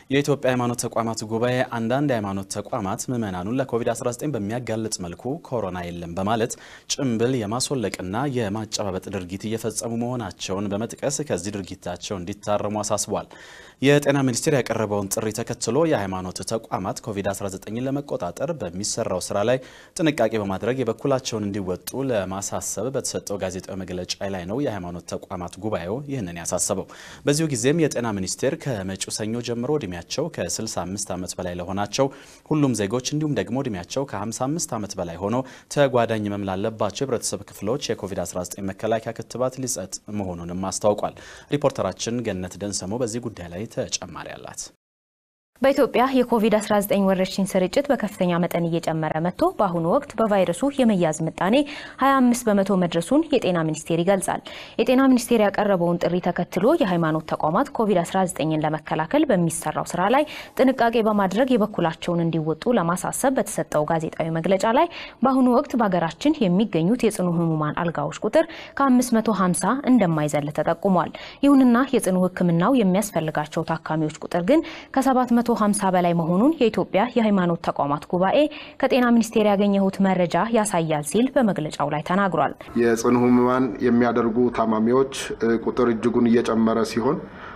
የኢትዮጵያ ሃይማኖት ተቋማት ጉባኤ አንዳንድ የሃይማኖት ተቋማት ምዕመናኑን ለኮቪድ-19 በሚያጋልጥ መልኩ ኮሮና የለም በማለት ጭንብል የማስወለቅና የማጨባበጥ ድርጊት እየፈጸሙ መሆናቸውን በመጥቀስ ከዚህ ድርጊታቸው እንዲታረሙ አሳስቧል። የጤና ሚኒስቴር ያቀረበውን ጥሪ ተከትሎ የሃይማኖት ተቋማት ኮቪድ-19ን ለመቆጣጠር በሚሰራው ስራ ላይ ጥንቃቄ በማድረግ የበኩላቸውን እንዲወጡ ለማሳሰብ በተሰጠው ጋዜጣዊ መግለጫ ላይ ነው የሃይማኖት ተቋማት ጉባኤው ይህንን ያሳሰበው። በዚሁ ጊዜም የጤና ሚኒስቴር ከመጪው ሰኞ ጀምሮ እድሜያቸው ከ65 ዓመት በላይ ለሆናቸው ሁሉም ዜጎች እንዲሁም ደግሞ እድሜያቸው ከ55 ዓመት በላይ ሆኖ ተጓዳኝ ህመም ላለባቸው የህብረተሰብ ክፍሎች የኮቪድ-19 መከላከያ ክትባት ሊሰጥ መሆኑንም አስታውቋል። ሪፖርተራችን ገነት ደንሰሞ በዚህ ጉዳይ ላይ ተጨማሪ አላት። በኢትዮጵያ የኮቪድ-19 ወረርሽኝ ስርጭት በከፍተኛ መጠን እየጨመረ መጥቶ በአሁኑ ወቅት በቫይረሱ የመያዝ ምጣኔ 25 በመቶ መድረሱን የጤና ሚኒስቴር ይገልጻል። የጤና ሚኒስቴር ያቀረበውን ጥሪ ተከትሎ የሃይማኖት ተቋማት ኮቪድ-19ን ለመከላከል በሚሰራው ስራ ላይ ጥንቃቄ በማድረግ የበኩላቸውን እንዲወጡ ለማሳሰብ በተሰጠው ጋዜጣዊ መግለጫ ላይ በአሁኑ ወቅት በሀገራችን የሚገኙት የጽኑ ህሙማን አልጋዎች ቁጥር ከ550 እንደማይዘል ተጠቁሟል። ይሁንና የጽኑ ሕክምናው የሚያስፈልጋቸው ታካሚዎች ቁጥር ግን ከ7 150 በላይ መሆኑን የኢትዮጵያ የሃይማኖት ተቋማት ጉባኤ ከጤና ሚኒስቴር ያገኘሁት መረጃ ያሳያል ሲል በመግለጫው ላይ ተናግሯል። የጽኑ ህሙማን የሚያደርጉ ታማሚዎች ቁጥር እጅጉን እየጨመረ ሲሆን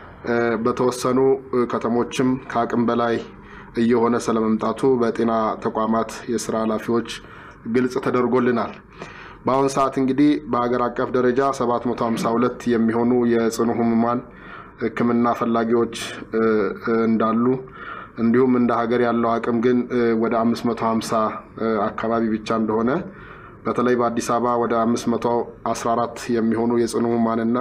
በተወሰኑ ከተሞችም ከአቅም በላይ እየሆነ ስለመምጣቱ በጤና ተቋማት የስራ ኃላፊዎች ግልጽ ተደርጎልናል። በአሁኑ ሰዓት እንግዲህ በሀገር አቀፍ ደረጃ 752 የሚሆኑ የጽኑ ህሙማን ህክምና ፈላጊዎች እንዳሉ እንዲሁም እንደ ሀገር ያለው አቅም ግን ወደ 550 አካባቢ ብቻ እንደሆነ በተለይ በአዲስ አበባ ወደ 514 የሚሆኑ የጽኑ ህሙማንና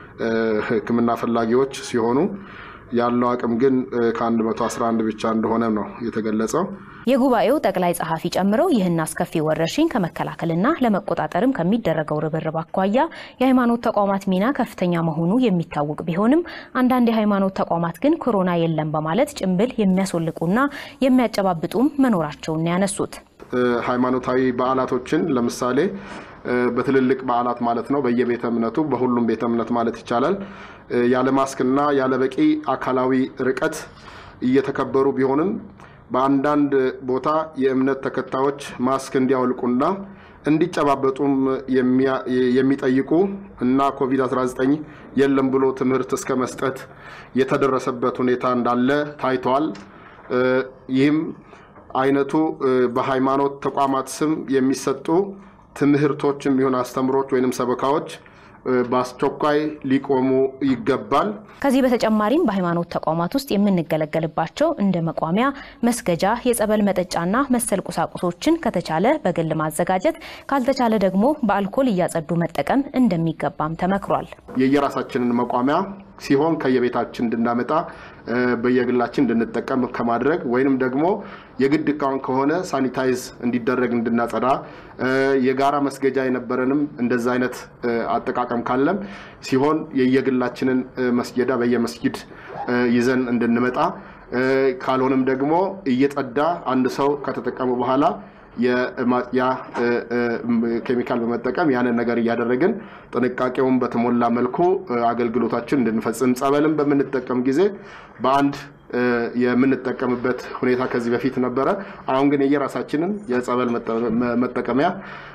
ህክምና ፈላጊዎች ሲሆኑ ያለው አቅም ግን ከ111 ብቻ እንደሆነ ነው የተገለጸው። የጉባኤው ጠቅላይ ጸሐፊ ጨምረው ይህን አስከፊ ወረርሽኝ ከመከላከልና ለመቆጣጠርም ከሚደረገው ርብርብ አኳያ የሃይማኖት ተቋማት ሚና ከፍተኛ መሆኑ የሚታወቅ ቢሆንም አንዳንድ የሃይማኖት ተቋማት ግን ኮሮና የለም በማለት ጭንብል የሚያስወልቁና የሚያጨባብጡም መኖራቸውን ያነሱት ሃይማኖታዊ በዓላቶችን ለምሳሌ በትልልቅ በዓላት ማለት ነው በየቤተ እምነቱ በሁሉም ቤተ እምነት ማለት ይቻላል ያለ ማስክና ያለ በቂ አካላዊ ርቀት እየተከበሩ ቢሆንም በአንዳንድ ቦታ የእምነት ተከታዮች ማስክ እንዲያወልቁና እንዲጨባበጡም የሚጠይቁ እና ኮቪድ-19 የለም ብሎ ትምህርት እስከ መስጠት የተደረሰበት ሁኔታ እንዳለ ታይተዋል። ይህም አይነቱ በሃይማኖት ተቋማት ስም የሚሰጡ ትምህርቶችም ይሁን አስተምሮች ወይንም ሰበካዎች በአስቸኳይ ሊቆሙ ይገባል። ከዚህ በተጨማሪም በሃይማኖት ተቋማት ውስጥ የምንገለገልባቸው እንደ መቋሚያ፣ መስገጃ፣ የጸበል መጠጫና መሰል ቁሳቁሶችን ከተቻለ በግል ማዘጋጀት፣ ካልተቻለ ደግሞ በአልኮል እያጸዱ መጠቀም እንደሚገባም ተመክሯል። የየራሳችንን መቋሚያ ሲሆን ከየቤታችን እንድናመጣ በየግላችን እንድንጠቀም ከማድረግ ወይንም ደግሞ የግድ እቃውን ከሆነ ሳኒታይዝ እንዲደረግ እንድናጸዳ የጋራ መስገጃ የነበረንም እንደዛ አይነት አጠቃቀም ካለም ሲሆን የየግላችንን መስገዳ በየመስጊድ ይዘን እንድንመጣ ካልሆነም ደግሞ እየጸዳ አንድ ሰው ከተጠቀሙ በኋላ የማጽያ ኬሚካል በመጠቀም ያንን ነገር እያደረግን ጥንቃቄውን በተሞላ መልኩ አገልግሎታችን እንድንፈጽም ጸበልን በምንጠቀም ጊዜ በአንድ የምንጠቀምበት ሁኔታ ከዚህ በፊት ነበረ። አሁን ግን የየራሳችንን የጸበል መጠቀሚያ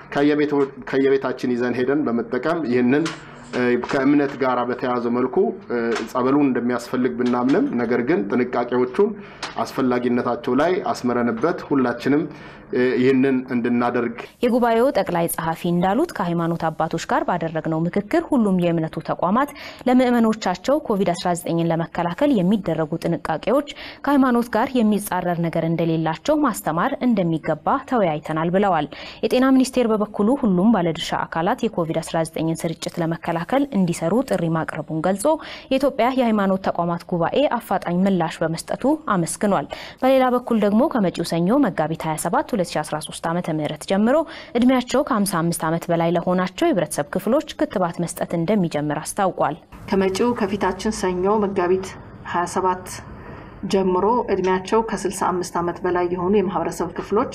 ከየቤታችን ይዘን ሄደን በመጠቀም ይህንን ከእምነት ጋር በተያያዘ መልኩ ጸበሉን እንደሚያስፈልግ ብናምንም ነገር ግን ጥንቃቄዎቹን አስፈላጊነታቸው ላይ አስምረንበት ሁላችንም ይህንን እንድናደርግ የጉባኤው ጠቅላይ ጸሐፊ እንዳሉት ከሃይማኖት አባቶች ጋር ባደረግነው ምክክር ሁሉም የእምነቱ ተቋማት ለምዕመኖቻቸው ኮቪድ-19ን ለመከላከል የሚደረጉ ጥንቃቄዎች ከሃይማኖት ጋር የሚጻረር ነገር እንደሌላቸው ማስተማር እንደሚገባ ተወያይተናል ብለዋል። የጤና ሚኒስቴር በበኩሉ ሁሉም ባለድርሻ አካላት የኮቪድ-19ን ስርጭት ለመከላከል እንዲሰሩ ጥሪ ማቅረቡን ገልጾ የኢትዮጵያ የሃይማኖት ተቋማት ጉባኤ አፋጣኝ ምላሽ በመስጠቱ አመስግኗል። በሌላ በኩል ደግሞ ከመጪው ሰኞ መጋቢት 27 2013 ዓ ም ጀምሮ እድሜያቸው ከ55 ዓመት በላይ ለሆናቸው የህብረተሰብ ክፍሎች ክትባት መስጠት እንደሚጀምር አስታውቋል። ከመጪው ከፊታችን ሰኞ መጋቢት 27 ጀምሮ እድሜያቸው ከ65 ዓመት በላይ የሆኑ የማህበረሰብ ክፍሎች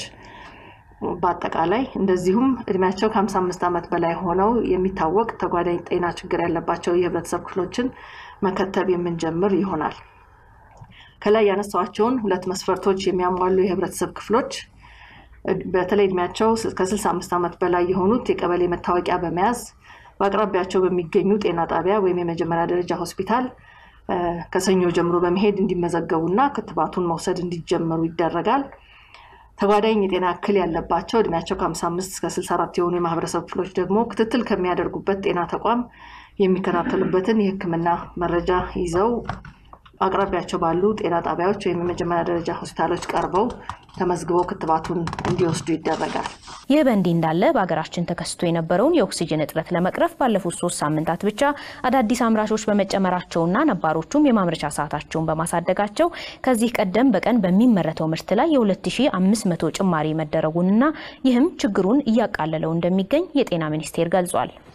በአጠቃላይ እንደዚሁም እድሜያቸው ከ55 ዓመት በላይ ሆነው የሚታወቅ ተጓዳኝ ጤና ችግር ያለባቸው የህብረተሰብ ክፍሎችን መከተብ የምንጀምር ይሆናል። ከላይ ያነሳኋቸውን ሁለት መስፈርቶች የሚያሟሉ የህብረተሰብ ክፍሎች በተለይ እድሜያቸው ከ65 ዓመት በላይ የሆኑት የቀበሌ መታወቂያ በመያዝ በአቅራቢያቸው በሚገኙ ጤና ጣቢያ ወይም የመጀመሪያ ደረጃ ሆስፒታል ከሰኞ ጀምሮ በመሄድ እንዲመዘገቡና ክትባቱን መውሰድ እንዲጀመሩ ይደረጋል። ተጓዳኝ የጤና እክል ያለባቸው እድሜያቸው ከ55 እስከ 64 የሆኑ የማህበረሰብ ክፍሎች ደግሞ ክትትል ከሚያደርጉበት ጤና ተቋም የሚከታተሉበትን የሕክምና መረጃ ይዘው አቅራቢያቸው ባሉ ጤና ጣቢያዎች ወይም የመጀመሪያ ደረጃ ሆስፒታሎች ቀርበው ተመዝግበው ክትባቱን እንዲወስዱ ይደረጋል። ይህ በእንዲህ እንዳለ በሀገራችን ተከስቶ የነበረውን የኦክሲጅን እጥረት ለመቅረፍ ባለፉት ሶስት ሳምንታት ብቻ አዳዲስ አምራቾች በመጨመራቸውና ነባሮቹም የማምረቻ ሰዓታቸውን በማሳደጋቸው ከዚህ ቀደም በቀን በሚመረተው ምርት ላይ የ2500 ጭማሪ መደረጉንና ይህም ችግሩን እያቃለለው እንደሚገኝ የጤና ሚኒስቴር ገልጿል።